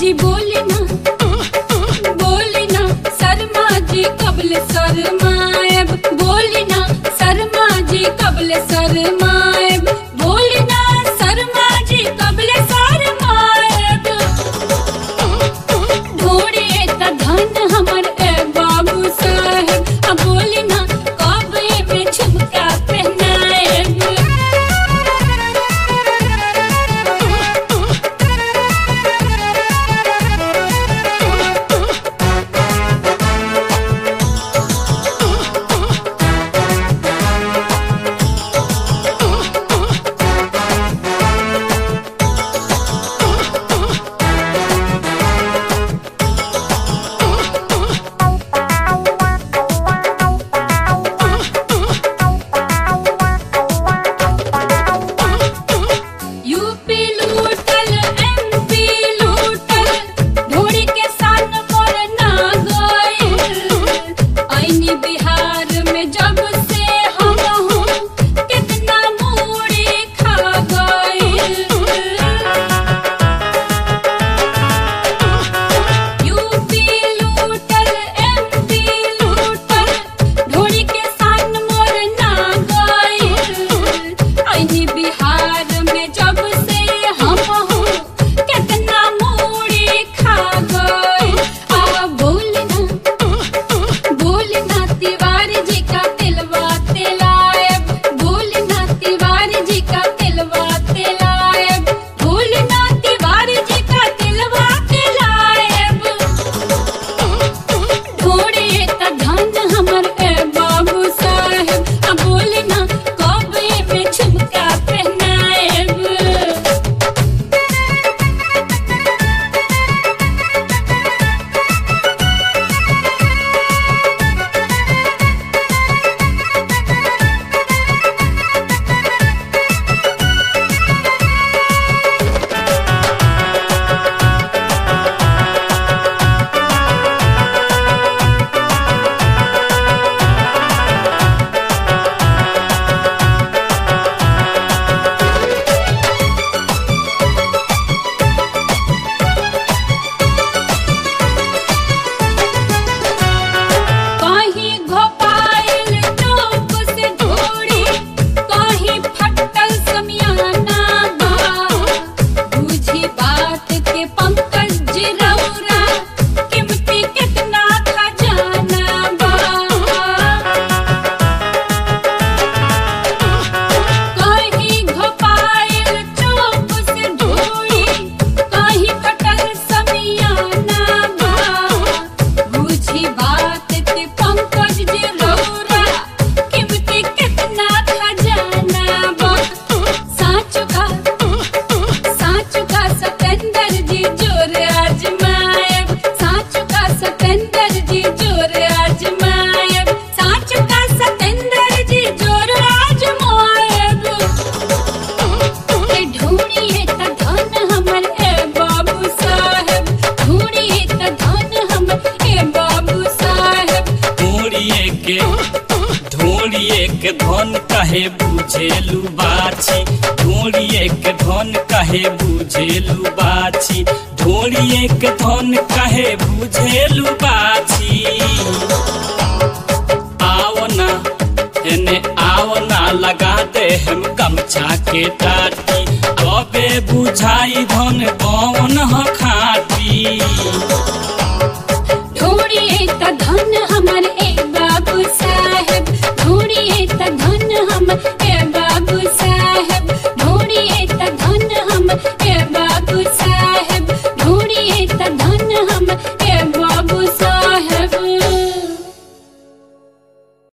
जी बोले ना बोले ना शर्मा जी कबल शर्माएब बोले ना शर्मा जी कबल शर्माएब बोले ना शर्मा जी कबल शर्माएब ढोड़े त धन हमर ए बाबू साहेब अब बोले ना कबे में झुमका पहनाएब यूपी लूटल एमपी लूटल ढोड़ी के सान मोर ना गइल आईनी बिहार में जब से हम हूँ कितना मूड़ी खा गइल यूपी लूटल एमपी लूटल ढोड़ी के सान मोर ना गइल आईनी बिहार में जब से हम हूँ कितना मूड़ी खा गइल आ बोलना बोलना तिवारी जी का तिलवा तिलायब बोलना तिवारी जी का तिलवा तिलायब बोलना तिवारी जी का तिलवा तिलायब ढोड़े त धन हमर ए बाबू साहेब आ बोलना कबे में झुमका पहनाएब कहीं घोपाइल चौक से ढोड़ी कहीं फटल समियाना बा बुझी बात के पंकज जिरौरा कीमती कितना खजाना बा कहीं घोपाइल चौक से ढोड़ी कहीं फटल समियाना बा बुझी बात के पंकज जे रोरा कीमती कितना खजाना बा साँच का साँच का सतेंदर जी जोर आजमाएब साँच का सतेंदर जी जोर आजमाएब साँच का सतेंदर जी जोर आजमाएब ए ढूंढिए त धन हमर ए बाबू साहेब ढूंढिए त धन हमर ए बाबू साहेब ढोड़िए के ढोड़िए के धन कहे बुझेलू बाछी ढोड़िए के धन कहे बुझेलू बाछी ढोड़िए के धन कहे बुझेलू बाछी आवना एने आवना लगा दे हम गमछा के टाटी कबे बुझाई धन कौन ह खाटी ढूंढिए त धन